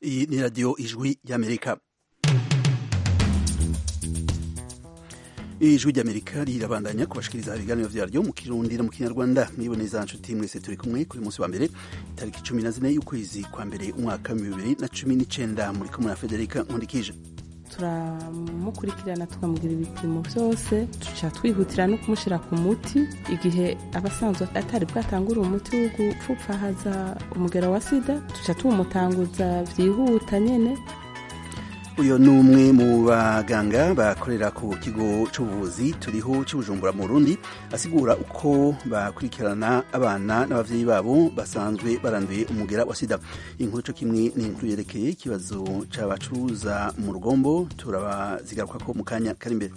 iyi ni radiyo ijwi ry'amerika ijwi ry'amerika rirabandanya kubashikiriza ibiganiro vyaryo mu kirundi no mu kinyarwanda mwiboneza nshuti mwese turi kumwe kuri munsi wa mbere tariki cumi na zine y'ukwezi kwa mbere umwaka bibiri na cumi n'icenda muri kumwe na federika nkundikije turamukurikirana tukamugira ibipimo byose tuca twihutira no kumushyira ku muti igihe abasanzwe atari bwatangura umuti wo gupfupfahaza umugero wa sida tuca tuwumutanguza byihuta nyene uyu ni umwe mu baganga bakorera ku kigo cy'ubuvuzi turiho cy'ubujumbura mu Burundi asigura uko bakurikirana abana n'abavyeyi babo basanzwe baranduye umugera wa sida inkuru cyo kimwe ni inkuru yerekeye ikibazo c'abacuruza mu rugombo turabazigarukako mu kanya kari imbere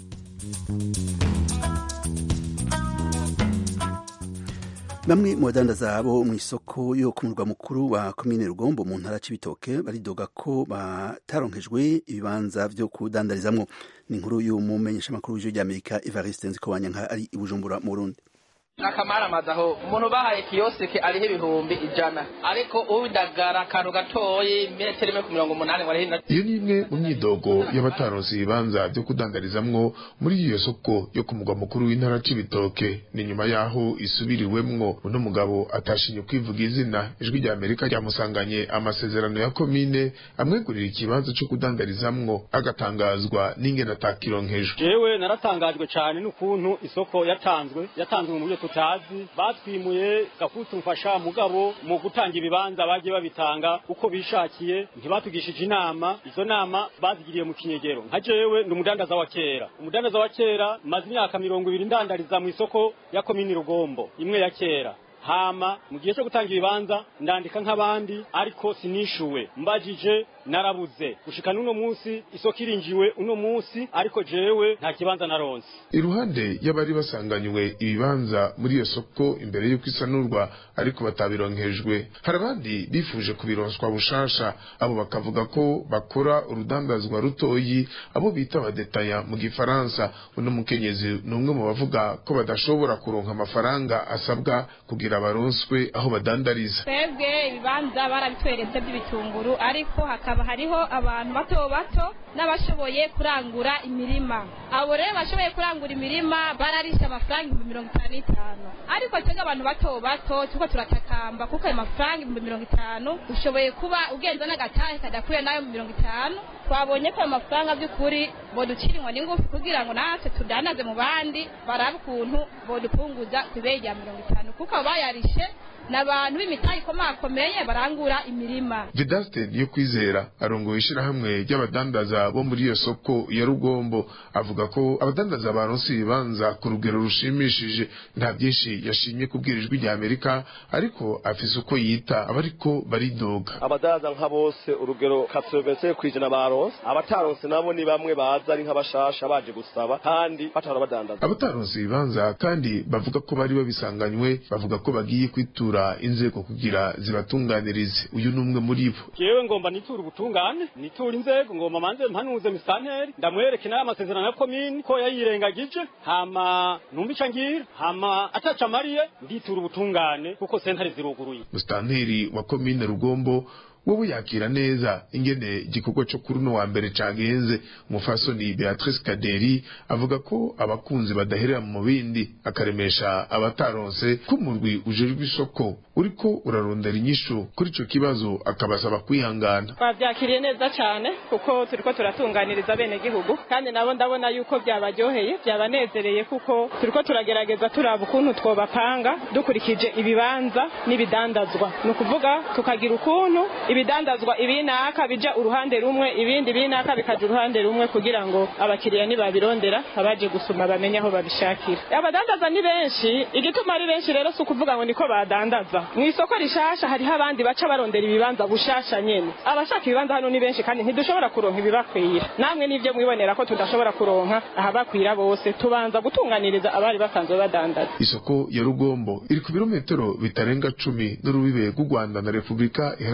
bamwe mu badandaza bo mu isoko yo ku murwa mukuru wa komine rugombo mu ntara c'ibitoke baridoga ko bataronkejwe ibibanza vyo kudandarizamwo ni inkuru y'umumenyeshamakuru w'ijwi ry'amerika evariste nzikobanyanka ari i bujumbura mu burundi n'akamaramaza aho umuntu bahaye kiyosike ariho ibihumbi ijana ariko uwidagara akantu gatoyi metero imwe ku mirongo umunani ngo ariho iyo ni imwe mu myidogo y'abataronse ibibanza byo kudandarizamwo muri iyo soko yo ku mugwa mukuru w'intara c'ibitoke ni nyuma y'aho isubiriwemwo uno mugabo atashinye kwivuga izina ijwi rya amerika ryamusanganye amasezerano ya komine amwegurira ikibanza co kudandarizamwo agatangazwa n'ingene atakironkejwe jewe naratangajwe cane n'ukuntu isoko yatanzwe yatanzwe mu buryo tutazi batwimuye gafutu mfasha mugabo mu gutanga ibibanza bagiye babitanga uko bishakiye ntibatugishije inama izo nama bazigiriye mu kinyegero nka jewe ndi umudandaza wa kera umudandaza wa kera maze imyaka mirongo ibiri ndandariza mu isoko ya komini rugombo imwe ya kera hama mu gihe cyo gutanga ibibanza ndandika nk'abandi ariko sinishuwe mbajije narabuze gushika n'uno munsi isoko irinjiwe uno munsi ariko jewe nta kibanza naronse iruhande y'abari basanganywe ibibanza muri iyo soko imbere y'uko isanurwa ariko batabironkejwe hari abandi bifuje kubironswa bushasha abo bakavuga ko bakora urudandazwa rutoyi abo bita abadetaya mu gifaransa uno mukenyezi ni umwe mu bavuga ko badashobora kuronka amafaranga asabwa kugira baronswe aho badandariza twebwe ibibanza barabitweretse by'ibitunguru ariko hakaba hariho abantu bato bato n'abashoboye kurangura imirima abo rero bashoboye kurangura imirima bararisha amafaranga ibihumbi mirongo itanu n'itanu ariko twebwe abantu bato bato turiko turatakamba kuko ayo mafaranga ibihumbi mirongo itanu ushoboye kuba ugenza n'agatahe kadakwiye n'ayo mu mirongo itanu twabonye ko ayo mafaranga by'ukuri boducira inkoni ngufi kugira ngo natwe tudandaze mu bandi barabe ukuntu bodupunguza ku ibeyi rya mirongo itanu kuko abo bayarishe ni abantu b'imitayi ikomakomeye barangura imirima vedaste niyo kwizera arongoye ishirahamwe ry'abadandaza bo muri iyo soko ya rugombo avuga ko abadandaza baronse ibibanza ku rugero rushimishije nta byinshi yashimye kubwira ijwi rya amerika ariko afise uko yita abariko baridoga abadandaza nka bose urugero kasobetse kwijana baronse abataronse nabo ni bamwe baza ari nk'abashasha baje gusaba kandi batahora badandaza abataronse ibibanza kandi bavuga ko bari babisanganywe bavuga ko bagiye kwitura inzego kugira zibatunganirize uyu ni umwe muri bo jewe ngomba nitura ubutungane nitura inzego ngomba manze mpanuze misanteri ndamwereke nayo amasezerano ya komini ko yayirengagije hama numva ico ngira hama ataca amariye nditura ubutungane kuko sentare ziruguruye musitanteri wa komine rugombo wowe yakira neza ingene igikorwa cyo kuri uno wa mbere cagenze umufasoni Beatrice Kaderi avuga ko abakunzi badaherera mu bindi akaremesha abataronse ko umurwi ujejwe isoko uriko urarondera inyishu kuri ico kibazo akabasaba kwihangana twabyakiriye neza cyane kuko turiko turatunganiriza bene gihugu kandi nabo ndabona yuko byabaryoheye byabanezereye kuko turiko turagerageza turaba ukuntu twobapanga dukurikije ibibanza n'ibidandazwa ni ukuvuga tukagira ukuntu ibidandazwa ibinaka bija uruhande rumwe ibindi binaka bikaja uruhande rumwe kugira ngo abakiriya nibabirondera abaje gusuma bamenye aho babishakira abadandaza ni benshi igituma ari benshi rero si ukuvuga ngo niko badandaza mu isoko rishasha hariho abandi baca barondera ibibanza bushasha nyene abashaka ibibanza hano ni benshi kandi ntidushobora kuronka ibibakwira namwe nivyo mwibonera ko tudashobora kuronka ahabakwira bose tubanza gutunganiriza abari basanzwe badandaza isoko ya rugombo iri ku birometero bitarenga cumi n'urubibe rw'u rwanda na repubulika iharanira demokarasi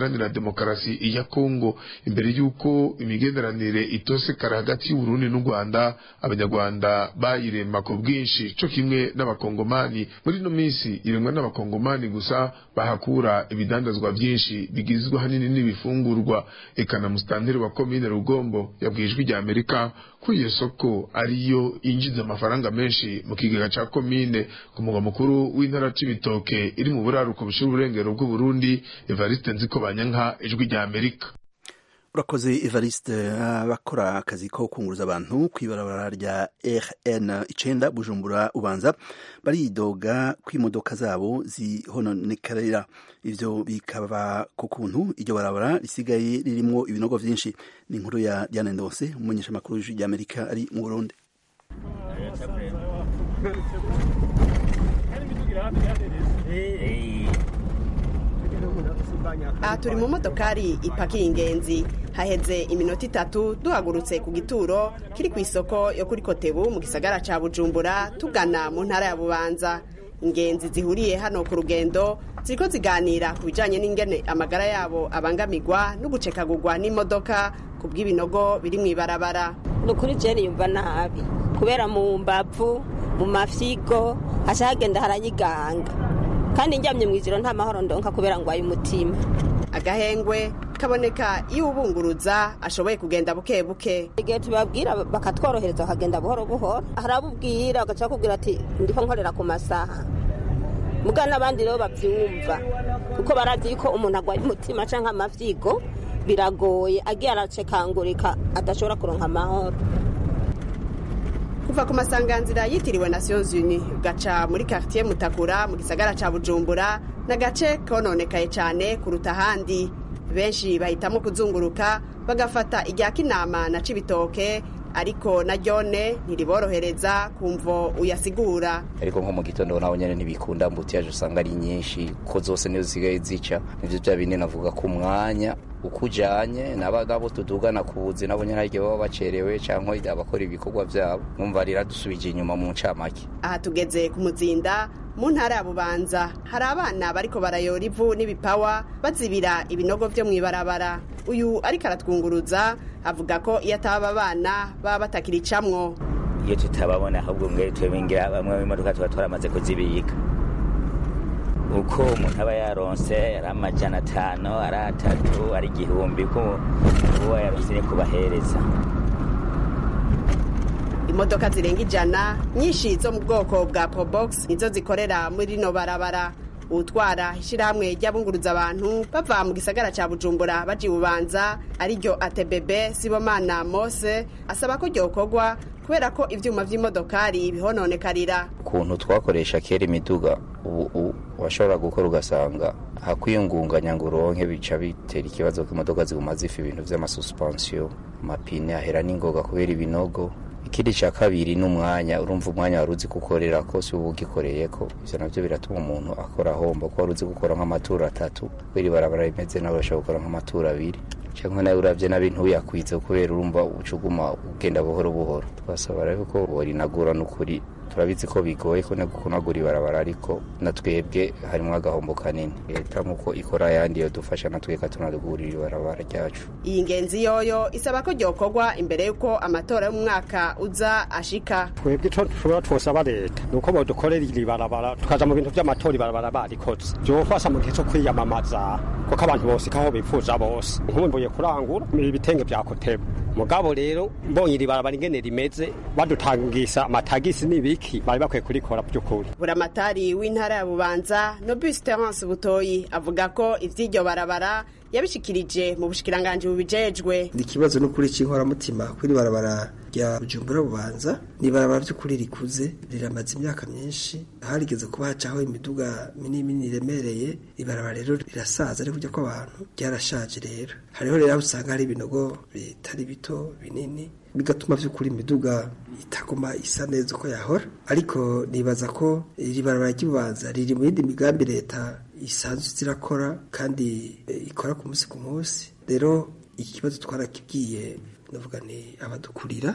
demokarasi ya kongo imbere y'uko imigenderanire itosekara hagati y'uburundi n'u rwanda abanyarwanda bayirema ku bwinshi co kimwe n'abakongomani muri ino minsi iremwa n'abakongomani gusa bahakura ibidandazwa byinshi bigizwe hanini n'ibifungurwa eka na musitanteri wa komine rugombo yabwiye ijwi rya amerika ko iyo soko ariyo yinjiza amafaranga menshi mu kigega ca komine ku mugwa mukuru w'intara c'ibitoke iri mu buraruko bushira uburengero bw'uburundi evariste nziko banyanka ijwi rya amerika urakoze evariste abakora akazi ko kunguruza abantu ku ibarabara rya rn icenda bujumbura ubanza baridoga ko imodoka zabo zihononekarira ivyo bikaba ku kuntu iryo barabara risigaye ririmwo ibinogo vyinshi ni inkuru ya diane ndose umumenyesha makuru w'ijwi rya amerika ari mu burundi aha turi mu modokari ipakiye ingenzi haheze iminota itatu duhagurutse ku gituro kiri ku isoko yo kuri kotebu mu gisagara ca bujumbura tugana mu ntara ya bubanza ingenzi zihuriye hano ku rugendo ziriko ziganira ku bijanye n'ingene amagara yabo abangamirwa no gucekagurwa n'imodoka ku bw'ibinogo biri mu ibarabara ni ukuri jeni yumva nabi kubera mu mbavu mu mafyigo haca hagenda haranyiganga kandi njyamye mu ijoro nta mahoro ndonka kubera ngo umutima agahengwe kaboneka iyo ubunguruza ashoboye kugenda buke buke igihe tubabwira bakatworohereza bakagenda buhoro buhoro harabubwira bagaca bakubwira ati ndiko nkorera ku masaha muga n'abandi rero babyumva kuko barazi yuko umuntu agwaye umutima canke amavyigo biragoye agiye aracekangurika adashobora kuronka amahoro kuva ku masanganzira yitiriwe nations unies ugaca muri quartier mutakura mu gisagara ca bujumbura n'agace kononekaye cyane kuruta ahandi benshi bahitamo kuzunguruka bagafata irya kinama na cibitoke ariko na ryone ntiriborohereza kumvo uyasigura ariko nko mu gitondo naho nyene ntibikunda mbutiyaje usanga ari nyinshi ko zose nizo zigaye zica nivyo vya bine navuga ku mwanya uko ujanye nabo tudugana ku buzi nabo nyene haryo baba bacerewe canke abakora ibikorwa vyabo numva riradusubije inyuma mu ncamake aha tugeze ku muzinda mu ntara ya bubanza hari abana bariko barayora ivu n'ibipawa bazibira ibinogo vyo mw'ibarabara uyu ariko aratwunguruza avuga ko iyo ataba abana baba batakiricamwo iyo tutababona ahubwo mwe twebingira bamwe b'imodoka tuba twaramaze kuzibika uko umuntu aba yaronse ari amajana atanu ari atatu ari igihumbi ko uwo yaronse ni kubahereza imodoka zirenga ijana nyinshi zo mu bwoko bwa probox nizo zikorera muri rino barabara utwara ishyirahamwe ry'abunguruza abantu bava mu gisagara cya bujumbura baji bubanza ariryo atebebe sibomana mose asaba ko ryokorwa kubera ko ivyuma vy'imodokari bihononekarira ukuntu twakoresha kera imiduga ubu washobora gukora ugasanga hakwiyungunganya ngo uronke bica bitera ikibazo ko imodoka ziguma zifa ibintu vy'amasususpansiyo amapine ahera n'ingoga kubera ibinogo ikindi cya kabiri ni umwanya urumva umwanya wari uzi gukorera ko si uba ugikoreye ko ivyo navyo biratuma umuntu akora ahomba ko wari uzi gukora nk'amaturo atatu kubera ibarabara rimeze nawe urashobora gukora nk'amaturo abiri cyangwa nawe uravye nabi ntuyakwize kubera urumva ucuguma ugenda buhoro buhoro twasaba rero ko borinagura n'ukuri turabizi ko bigoye ko no kunagura ibarabara ariko na twebwe harimo agahombo kanini leta nk'uko ikora ayandi yodufasha na twebwe tunadugurira ibarabara ryacu iyi ngenzi yoyo isaba ko ryokorwa imbere y'uko amatora y'umwaka uza ashika twebwe ico dushobora twosaba leta ni uko bodukorera iri barabara tukaja mu bintu vy'amatora ibarabara barikoze vyofasha mu gihe co kwiyamamaza kuko abantu bose kaho bifuza bose nkumbuye kurangura ibitenge vya kotebu mugabo rero mbonye iri barabara ingene rimeze badutangisa amatagisi n'ibiki bari bakwiye kurikora by'ukuri buramatari w'intara ya bubanza nobus terence butoyi avuga ko ivy'iryo barabara yabishikirije mu bushikiranganji bubijejwe ni ikibazo n'ukuri c'inkoramutima kuri barabara rya bujumbura bubanza ni barabara vy'ukuri rikuze riramaze imyaka myinshi harigeze kuba hacaho imiduga minini minini iremereye ibarabara rero rirasaza ari kurya kw'abantu ryarashaje rero hariho rero aho usanga hari ibinogo bitari bito binini bigatuma vy'ukuri imiduga itaguma isa neza uko yahora ariko nibaza ko iri barabara ry'ububanza riri mu yindi migambi leta isanzwe zirakora kandi ikora ku munsi ku munsi rero iki kibazo twarakibwiye navuga ni abadukurira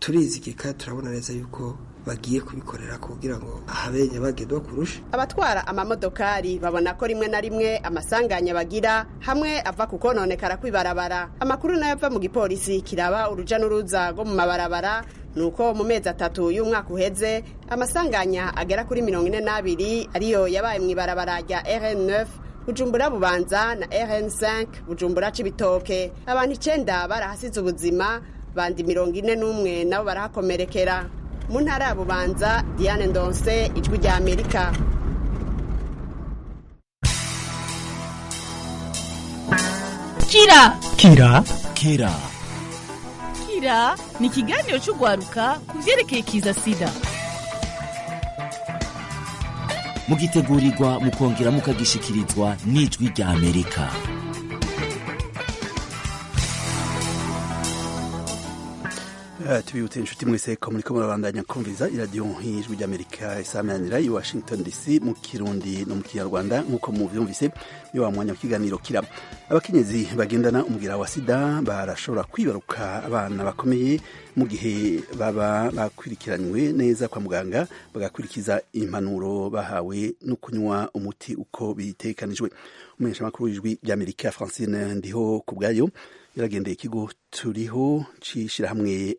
turizigika turabona neza yuko bagiye kubikorera kugira ngo habe nyabagendwa kurusha abatwara amamodokari babona ko rimwe na rimwe amasanganya bagira hamwe ava ku kononekara kw'ibarabara amakuru nayo ava mu gipolisi kiraba uruja n'uruza rwo mu mabarabara nuko mu mezi atatu y'umwaka uheze amasanganya agera kuri mirongo ine n'abiri ariyo yabaye mu ibarabara rya rn9 bujumbura bubanza na rn5 bujumbura cibitoke abantu icenda barahasize ubuzima bandi mirongo ine n'umwe nabo barahakomerekera mu ntara ya bubanza diane ndonse ijwi rya amerika kira kira kira kira ni ikiganiro cy'urwaruka ku byerekeye kiza sida mugitegurirwa mukongera mukagishikirizwa n'ijwi rya amerika tubibutse inshuti mwese ko muri ko murabandanya kumviza iradiyo nk'ijwi ry'amerika isamanira i washington dc mu kirundi no mu kinyarwanda nk'uko muvyumvise ni wa mwanya w'ikiganiro kira abakenyezi bagendana umugira wa sida barashobora kwibaruka abana bakomeye mu gihe baba bakurikiranywe neza kwa muganga bagakurikiza impanuro bahawe no kunywa umuti uko bitekanijwe umumenyeshamakuru w'ijwi ry'amerika francine ndiho ku bwayo yaragendeye ikigo turiho c'ishirahamwe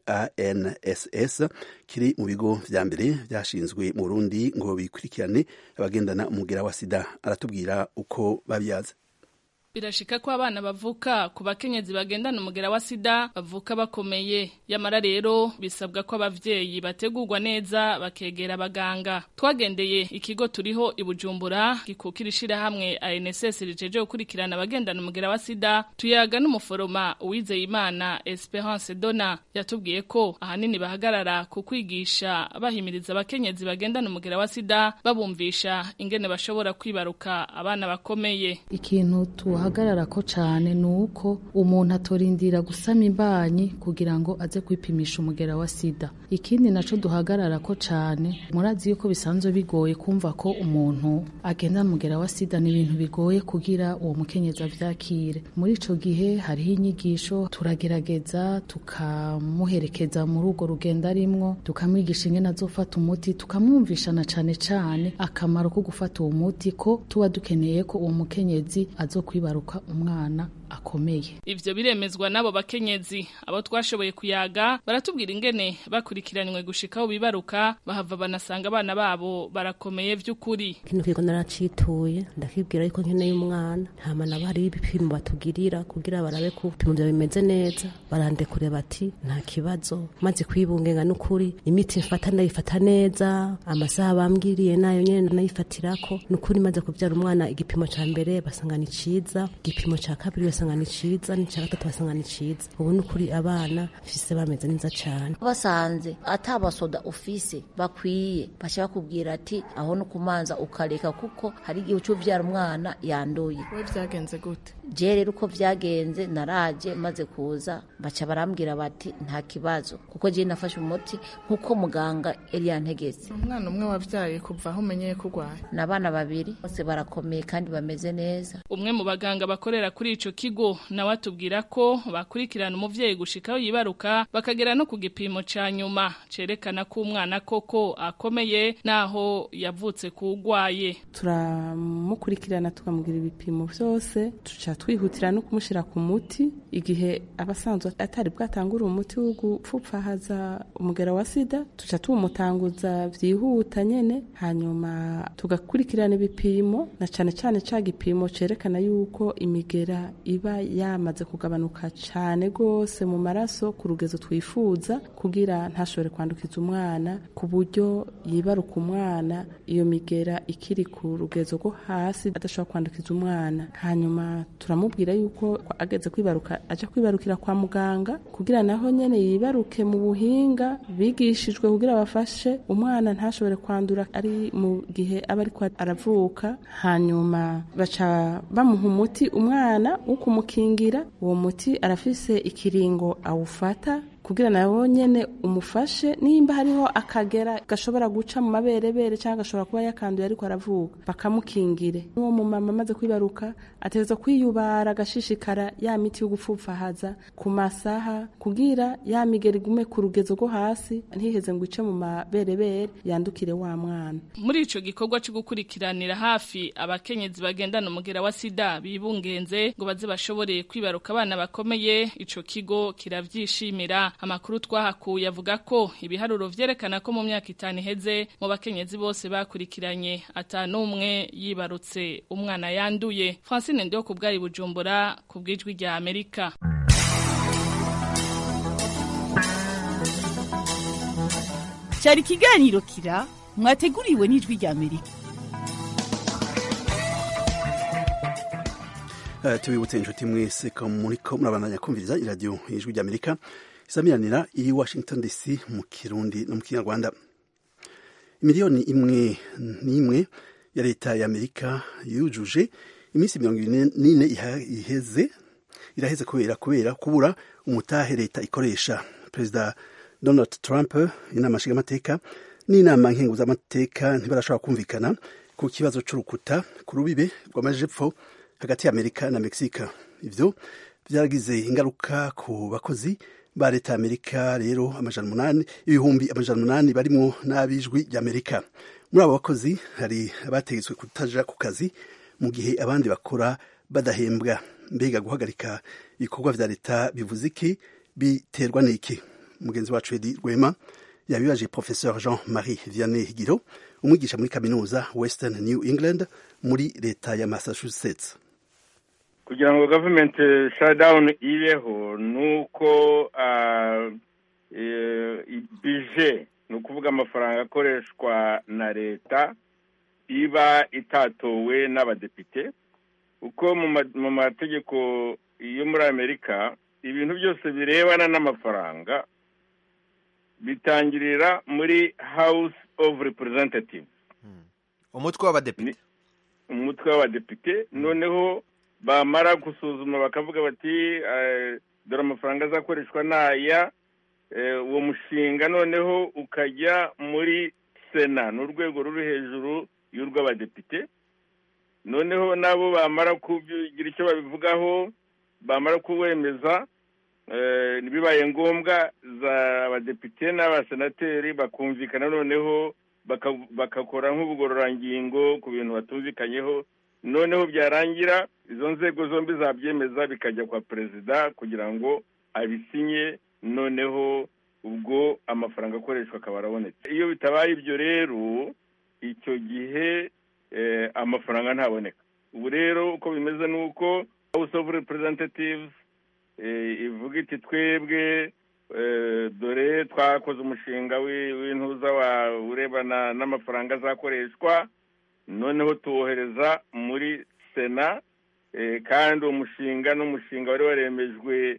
anss kiri mu bigo vya mbere vyashinzwe mu burundi ngo bikurikirane abagendana umugera wa sida aratubwira uko babyaza birashika ko abana bavuka ku bakenyezi bagendana umugera wa sida bavuka bakomeye yamara rero bisabwa ko abavyeyi bategurwa neza bakegera abaganga twagendeye ikigo turiho ibujumbura gikukira ishirahamwe ANSS rijeje gukurikirana abagendana umugera wa sida tuyaga n'umuforoma uwizeye imana Esperance Dona yatubwiye ko ahanini bahagarara ku kwigisha bahimiriza abakenyezi bagendana umugera wa sida babumvisha ingene bashobora kwibaruka abana bakomeye ikintu tuha duhagarara ko cyane ni uko umuntu atorindira gusama imbanyi kugira ngo aze kwipimisha umugera wa sida ikindi nacyo duhagarara ko cyane murazi yuko bisanzwe bigoye kumva ko umuntu agenda umugera wa sida ni ibintu bigoye kugira uwo mukenyezi abyakire muri icyo gihe hariho inyigisho turagerageza tukamuherekeza muri urwo rugendo arimwo tukamwigisha ingene azofata umuti tukamwumvisha na cyane cyane akamaro ko gufata uwo muti ko tuba dukeneye ko uwo mukenyezi azokwibaruka umwana akomeye ivyo biremezwa n'abo bakenyezi abo twashoboye kuyaga baratubwira ingene bakurikiranywe gushikaho bibaruka bahava banasanga abana babo barakomeye vy'ukuri kino kigo naracituye ndakibwira yuko nkeneye umwana hama nabo hariho ibipimo batugirira kugira barabe ko ibipimo vyawe bimeze neza barandekure bati nta kibazo maze kwibungenga n'ukuri imiti mfata ndayifata neza amasaha bambwiriye nayo nyene ndayifatirako n'ukuri maze kuvyara umwana igipimo ca mbere basanga ni ciza igipimo ca kabiri basanga ni ciza n'icya gatatu basanga ni ciza ubu ni ukuri abana fise bameze neza cyane basanze atabasoda ufise bakwiye baca bakubwira ati aho no kumanza ukareka kuko hari igihe uca uvyara umwana yanduye we vyagenze gute je rero uko vyagenze naraje maze kuza baca barambwira bati nta kibazo kuko je nafashe umuti nkuko muganga yari yantegetse umwana umwe wavyaye kuva aho umenyeye ko urwaye n'abana babiri bose barakomeye kandi bameze neza umwe mu baganga bakorera kuri ico kigo nawe atubwira ko bakurikirana umuvyeyi gushikaho yibaruka bakagera no ku gipimo ca nyuma cerekana ko umwana koko akomeye naho yavutse kugwaye turamukurikirana tukamugira ibipimo vyose tuca twihutira no kumushira ku muti igihe abasanzwe atari bwatangura umuti wo gupfupfahaza umugera wa sida tuca tuwumutanguza vyihuta nyene hanyuma tugakurikirana ibipimo na cane cane ca gipimo cerekana yuko imigera iba yamaze kugabanuka cyane rwose mu maraso ku rugezo twifuza kugira ntashobore kwandukiza umwana ku buryo yibaruka umwana iyo migera ikiri ku rugezo rwo hasi adashobora kwandukiza umwana hanyuma turamubwira yuko ageze kwibaruka aja kwibarukira kwa muganga kugira naho nyene yibaruke mu buhinga bigishijwe kugira bafashe umwana ntashobore kwandura ari mu gihe aba ariko aravuka hanyuma baca bamuha umuti umwana wo kumukingira uwo muti arafise ikiringo awufata kugira nawe nyene umufashe nimba hariho akagera gashobora guca mu maberebere cyangwa gashobora kuba yakanduye ariko aravuga bakamukingire n'uwo mumama amaze kwibaruka ategerezwa kwiyubara agashishikara ya miti yo gupfupfahaza ku masaha kugira ya migeri igume ku rugezo rwo hasi ntiheze ngo ice mu maberebere yandukire wa mwana muri ico gikorwa cyo gukurikiranira hafi abakenyezi bagendana umugera wa sida bibungenze ngo baze bashobore kwibaruka abana bakomeye ico kigo kiravyishimira amakuru twahakuye avuga ko ibiharuro vyerekana ko mu myaka itanu iheze mu bakenyezi bose bakurikiranye atanumwe yibarutse umwana yanduye Francine Ndio ku bwari Bujumbura ku bwijwi rya Amerika cyari ikiganiro kira mwateguriwe n'ijwi rya Amerika Uh, tubibutse inshuti mwese ko muriko murabandanya kumviriza iradiyo ijwi ry'amerika isamiranira iri washington dc mu kirundi no mu kinyarwanda miliyoni imwe n'imwe ya leta ya amerika yujuje iminsi mirongo ine n'ine iheze iraheze kubera kubera kubura umutahe leta ikoresha perezida donald trump inama nshingamateka n'inama nkenguzamateka ntibarashobora kumvikana ku kibazo c'urukuta ku rubibe rw'amajepfo hagati ya amerika na mexique ivyo vyaragize ingaruka ku bakozi ba leta ya amerika rero amajana umunani ibihumbi amajana umunani barimwo n'abijwi ry'amerika muri abo bakozi hari abategetswe kutaja ku kazi mu gihe abandi bakora badahembwa mbega guhagarika ibikorwa vya leta bivuze iki biterwa n'iki mugenzi wacu edi rwema yabibaje professeur jean marie vianney higiro umwigisha muri kaminuza western new england muri leta ya massachusetts kugira ngo government shutdown ibeho ni uko bije ni ukuvuga amafaranga akoreshwa na leta iba itatowe n'abadepite uko mu mategeko yo muri amerika ibintu byose birebana n'amafaranga bitangirira muri house of representatives umutwe w'abadepite umutwe w'abadepite noneho bamara gusuzuma bakavuga bati dore amafaranga azakoreshwa n'aya uwo mushinga noneho ukajya muri sena ni urwego ruri hejuru y'urw'abadepite noneho nabo bamara kugira icyo babivugaho bamara kuwemeza bibaye ngombwa za abadepite n'abasenateri bakumvikana noneho bagakora nk'ubugororangingo ku bintu batumvikanyeho noneho byarangira izo nzego zombi zabyemeza bikajya kwa perezida kugira ngo abisinye noneho ubwo amafaranga akoreshwa akaba arabonetse iyo bitabaye ibyo rero icyo gihe amafaranga ntaboneka ubu rero uko bimeze ni uko house of representatives ivuga iti twebwe dore twakoze umushinga w'intuza urebana n'amafaranga azakoreshwa noneho tuwohereza muri sena kandi uwo mushinga n'umushinga wari waremejwe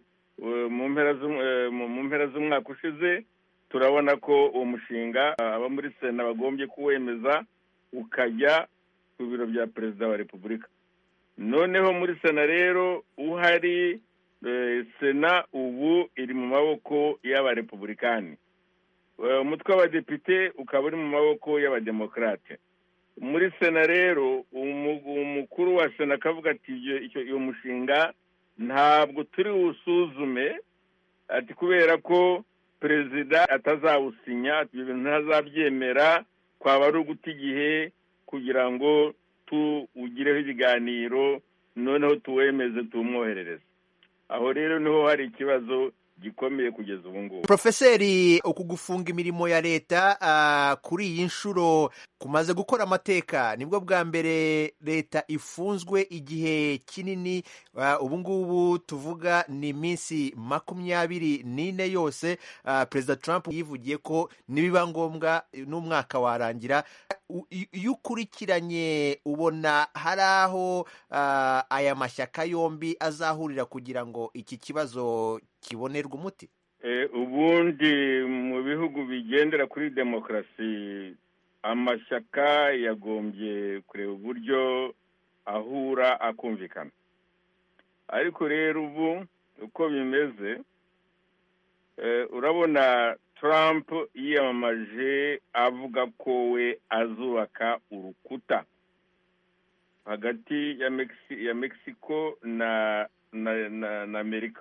mu mpera z'umwaka ushize turabona ko uwo mushinga aba muri sena bagombye kuwemeza ukajya ku biro bya perezida wa repubulika noneho muri sena rero uhari sena ubu iri mu maboko y'abarepubulikani umutwe w'abadepite ukaba uri mu maboko y'abademokarate muri sena rero umukuru wa sena akavuga ati iyo mushinga ntabwo turi buwusuzume ati kubera ko perezida atazawusinya ibyo bintu ntazabyemera twaba ari uguta igihe kugira ngo tuwugireho ibiganiro noneho tuwemeze tuwumwoherereze aho rero niho hari ikibazo gikomeye kugeza ubu ngubu profeseri uku gufunga imirimo ya leta uh, kuri iyi nshuro kumaze gukora amateka nibwo bwa mbere leta ifunzwe igihe kinini uh, ubu ngubu tuvuga ni iminsi makumyabiri n'ine yose uh, perezida trump yivugiye ko nibiba ngombwa n'umwaka warangira iyo ukurikiranye ubona hari aho aya mashyaka yombi azahurira kugira ngo iki kibazo kibonerwa umuti ubundi mu bihugu bigendera kuri demokarasi amashyaka yagombye kureba uburyo ahura akumvikana ariko rero ubu uko bimeze eh, urabona trump yiyamamaje avuga ko we azubaka urukuta hagati ya Mexi- ya mexico na na na, na amerika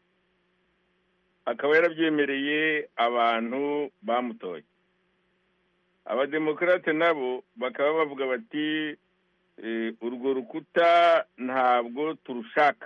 akaba yarabyemereye abantu bamutoye abademokarate nabo bakaba bavuga bati eh, urwo rukuta ntabwo turushaka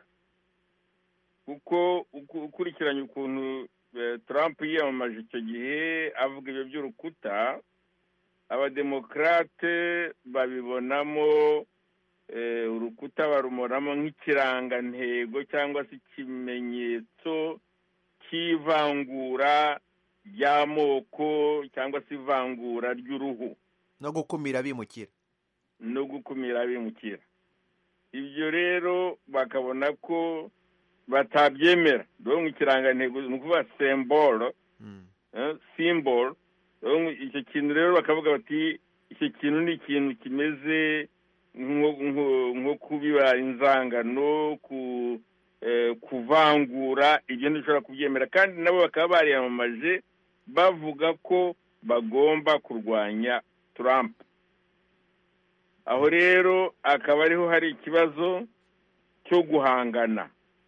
kuko uku- ukurikiranye ukuntu eh, trump yiyamamaje icyo gihe avuga ibyo by'urukuta abademokarate babibonamo eh, urukuta barumoramo nk'ikirangantego cyangwa se ikimenyetso cy'ivangura ry'amoko cyangwa se ivangura ry'uruhu no gukumira abimukira no gukumira abimukira ibyo rero bakabona ko batabyemera dore mu kirangantego ni ukuvuga sembolo simbolo icyo kintu rero bakavuga bati icyo kintu ni ikintu kimeze nko- nko- nko kubiba inzangano ku eh, kuvangura ibyo ntibishobora kubyemera kandi nabo bakaba bariyamamaje bavuga ko bagomba kurwanya Trump aho rero akaba ariho hari ikibazo cyo guhangana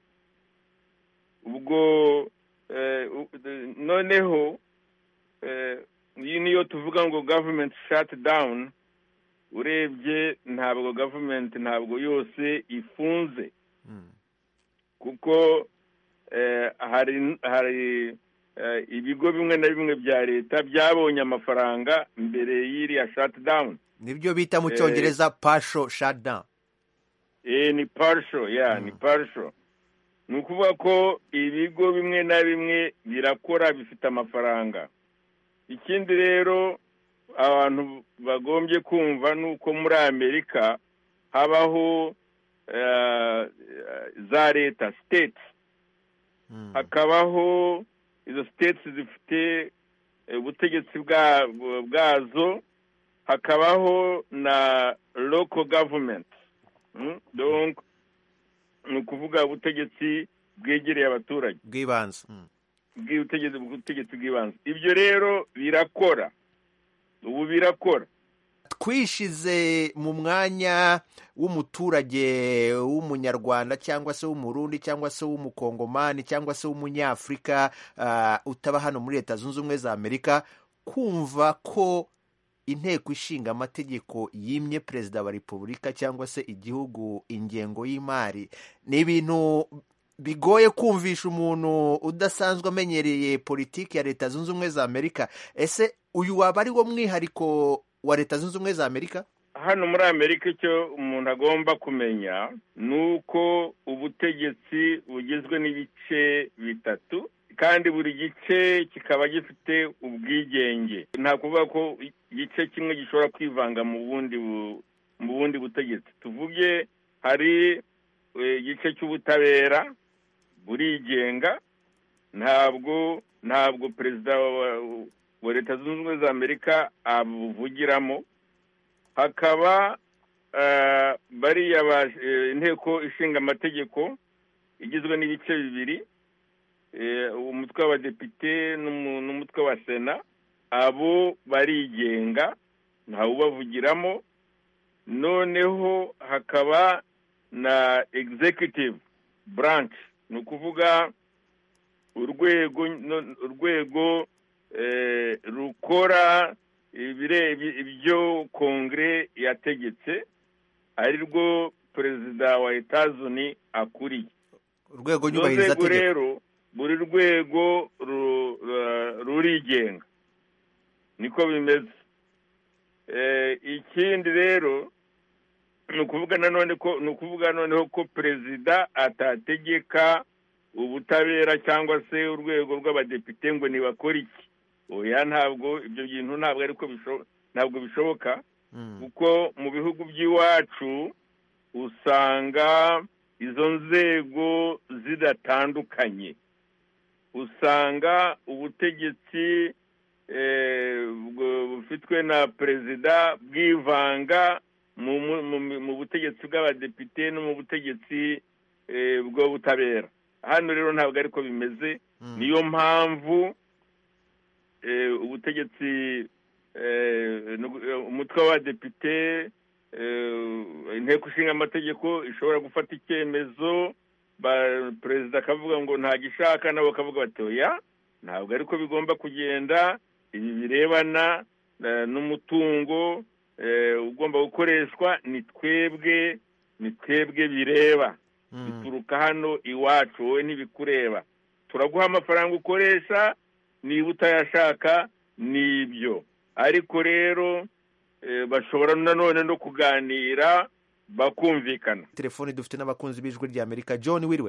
ubwo eh, u- de- noneho eh, iyi niyo tuvuga ngo government shut down urebye ntabwo government ntabwo yose ifunze kuko eh, hari hari eh, ibigo bimwe na bimwe bya leta byabonye amafaranga mbere y'iriya shut down nibyo bita mu Eh, cyongereza pasho shutdown eh ni partial ya ni partial ni ukuvuga ko ibigo bimwe na bimwe birakora bifite amafaranga ikindi rero abantu bagombye kumva ni uko muri amerika habaho eh, za leta state hakabaho izo state zifite eh, ubutegetsi bwa- bwazo hakabaho na local government Mm, donc ni ukuvuga ubutegetsi bwegereye abaturage bw'ibanze bw'ubutegetsi ubutegetsi bw'ibanze ibyo rero birakora ubu birakora twishize mu mwanya w'umuturage w'umunyarwanda cyangwa se w'umurundi cyangwa se w'umukongomani cyangwa se w'umunyafurika ah, utaba hano muri leta zunze ubumwe za amerika kumva ko inteko ishinga amategeko yimye perezida wa repubulika cyangwa se igihugu ingengo y'imari ni ibintu bigoye kumvisha umuntu udasanzwe amenyereye politiki ya leta zunze ubumwe za amerika ese uyu waba ari wo mwihariko wa leta zunze ubumwe za amerika hano muri amerika icyo umuntu agomba kumenya ni uko ubutegetsi bugizwe n'ibice bitatu kandi buri gice kikaba gifite ubwigenge nta kuvuga ko igice kimwe gishobora kwivanga mu bundi bu- mu bundi butegetsi tuvuge hari eh, igice cy'ubutabera burigenga ntabwo ntabwo perezida wa, wa leta zunze ubumwe za amerika abuvugiramo hakaba eh, bariya ba- eh, inteko ishinga amategeko igizwe n'ibice bibiri eh, umutwe w'abadepite n'umu- n'umutwe wa sena abo barigenga ntawubavugiramo noneho hakaba na executive branch ni ukuvuga urwego no- urwego eh, rukora ibire- ibi- ibyo kongere yategetse ari rwo perezida wa etazuni akuriye urwego Urwo nyubahiriza rwego tegeko rero buri rwego ru- ru- rurigenga niko bimeze Eh, ikindi rero ni ukuvuga nanone ko ni ukuvuga noneho ko perezida atategeka ubutabera cyangwa se urwego rw'abadepite ngo nibakore iki oya ntabwo ibyo bintu ntabwo ariko bisho- ntabwo bishoboka kuko mu bihugu by'iwacu usanga izo nzego zidatandukanye usanga ubutegetsi eh, bwo- bufitwe na perezida bwivanga mu mu- mu- mu butegetsi bw'abadepite no mu butegetsi eh, bw'ubutabera hano rero ntabwo ariko bimeze niyo mpamvu eh, ubutegetsi eh, nugu- eh, umutwe w'abadepite eh, inteko ishinga amategeko ishobora gufata icyemezo ba- perezida akavuga ngo ntagishaka nabo bakavuga bati oya ntabwo ariko bigomba kugenda ibi birebana eh, n'umutungo eh, ugomba gukoreshwa ni twebwe ni twebwe bireba bituruka hano iwacu wowe ntibikureba turaguha amafaranga ukoresha niba utayashaka ni ibyo ariko rero eh, bashobora nanone no kuganira bakumvikana telefoni dufite n'abakunzi b'ijwi ry'amerika john wiriwe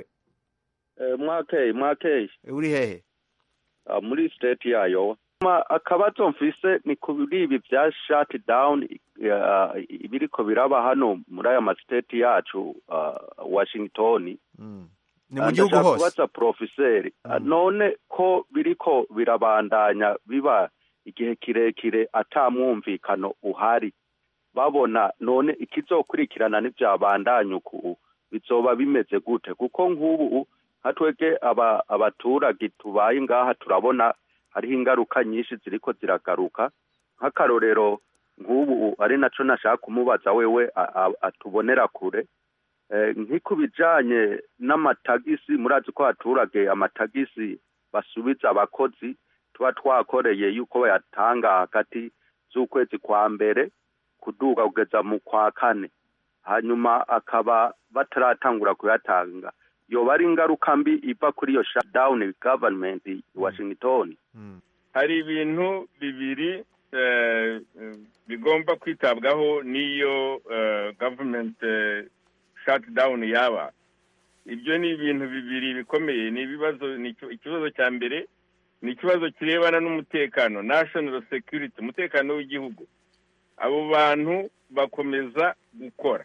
mwakeye mwakeye uri hehe Ah, muri state yayo Ma- akabazo mfise ni kuri ibi bya shut down ah, ibiriko biraba hano muri aya mastate yacu ah, washington ni mu Ah, gihugu ndashaka hose kubaza profeseri Ah, none ko biriko birabandanya biba igihe kirekire ata mwumvikano uhari babona none ikizokurikirana n'ivyabandanya uku bizoba bimeze gute kuko nk'ubu nka twebwe aba- abaturage tubaye ngaha turabona hariho ingaruka nyinshi ziriko ziragaruka nk'akarorero nk'ubu ari naco nashaka kumubaza wewe a- a- atubonera kure Eh, nk'iko bijanye n'amatagisi murazi ko abaturage amatagisi basubiza abakozi tuba twakoreye yuko bayatanga hagati z'ukwezi kwa mbere kuduga kugeza mu kwa kane hanyuma akaba bataratangura kuyatanga yoba ari ingaruka mbi iva kuri iyo shutdown government i washington hari ibintu bibiri eh, eh, bigomba kwitabwaho n'iyo eh, government eh, shutdown yaba ibyo ni ibintu bibiri bikomeye ni ibibazo ni iki- ikibazo cya mbere ni ikibazo kirebana n'umutekano national security umutekano w'igihugu abo bantu bakomeza gukora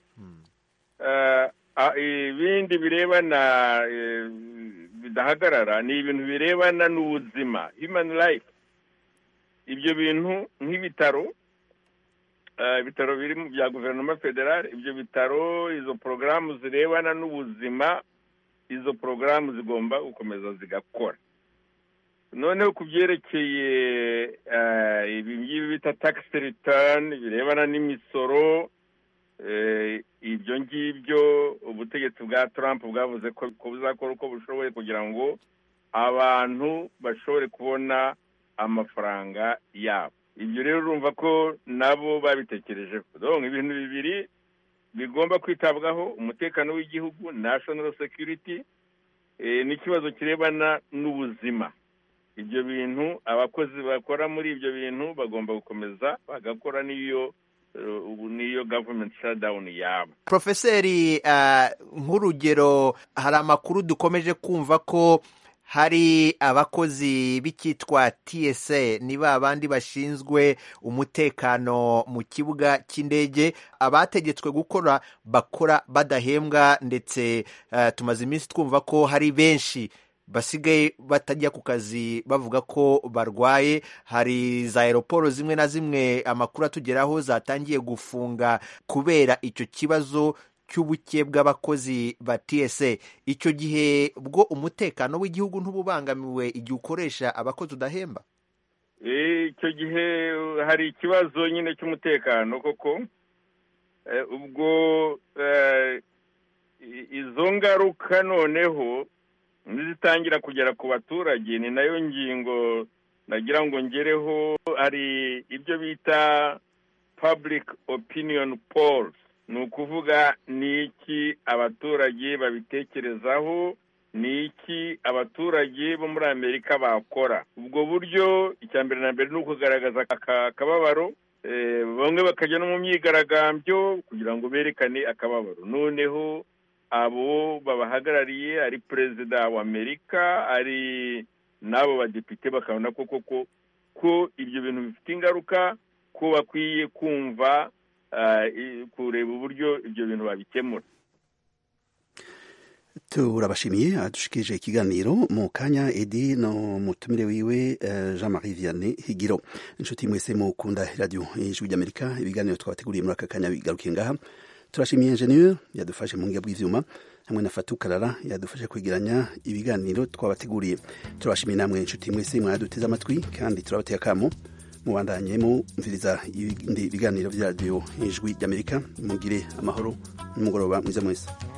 Eh, ah, ibindi birebana eh, bidahagarara ni ibintu birebana n'ubuzima human life ibyo bintu nk'ibitaro eh, ibitaro biri mu bya guverinoma federale ibyo bitaro izo porogaramu zirebana n'ubuzima izo porogaramu zigomba gukomeza zigakora noneho ku byerekeye eh, ibi ngibi bita tax return birebana n'imisoro eh, ibyo ngibyo ubutegetsi bwa trump bwavuze ko ko buzakora uko bushoboye kugira ngo abantu bashobore kubona amafaranga yabo ibyo rero urumva ko nabo babitekerejeho donc ibintu bibiri bigomba kwitabwaho umutekano w'igihugu national security eh, n'ikibazo kirebana n'ubuzima ibyo bintu abakozi bakora muri ibyo bintu bagomba gukomeza bagakora n'iyo eh, ubu n'iyo government shutdown yaba profeseri ah, nk'urugero hari amakuru dukomeje kumva ko hari abakozi b'icyitwa tsa ni ba bandi bashinzwe umutekano mu kibuga cy'indege abategetswe gukora bakora badahembwa ndetse ah, tumaze iminsi twumva ko hari benshi basigaye batajya ku kazi bavuga ko barwaye hari za aeroporo zimwe na zimwe amakuru atugeraho zatangiye gufunga kubera icyo kibazo cy'ubuke bw'abakozi ba tsa icyo gihe bwo umutekano w'igihugu ntububangamiwe igihe ukoresha abakozi udahemba Eh, icyo gihe uh, hari ikibazo nyine cy'umutekano koko Eh, ubwo eh, i- izo ngaruka noneho nizitangira kugera ku baturage ni nayo ngingo nagira ngo ngereho hari ibyo bita public opinion polls ni ukuvuga ni iki abaturage babitekerezaho ni iki abaturage bo muri amerika bakora ubwo buryo icya mbere na mbere ni ukugaragaza aka kababaro eh, bamwe bakajya no mu myigaragambyo kugira ngo berekane akababaro noneho abo babahagarariye ari perezida wa amerika ari n'abo badepite bakabona ko koko ko ibyo bintu bifite ingaruka ko bakwiye kumva ah, i- kureba uburyo ibyo bintu babikemura turabashimiye adushikije ikiganiro mu kanya edi no mutumire wiwe eh, jean marie vianney higiro inshuti mwese mukunda radiyo ijwi ry'amerika ibiganiro twabateguriye muri aka kanya bigarukiye ngaha turashimiye ingenieur yadufashe mu ngiga bw'ivyuma hamwe na fatukarara yadufashe kwegeranya ibiganiro twabateguriye turabashimiye namwe inshuti mwese mwaduteze amatwi kandi turabateye akamo mubandanye mumviriza ibindi biganiro bya radiyo ijwi ry'amerika mugire amahoro n'umugoroba mwiza mwese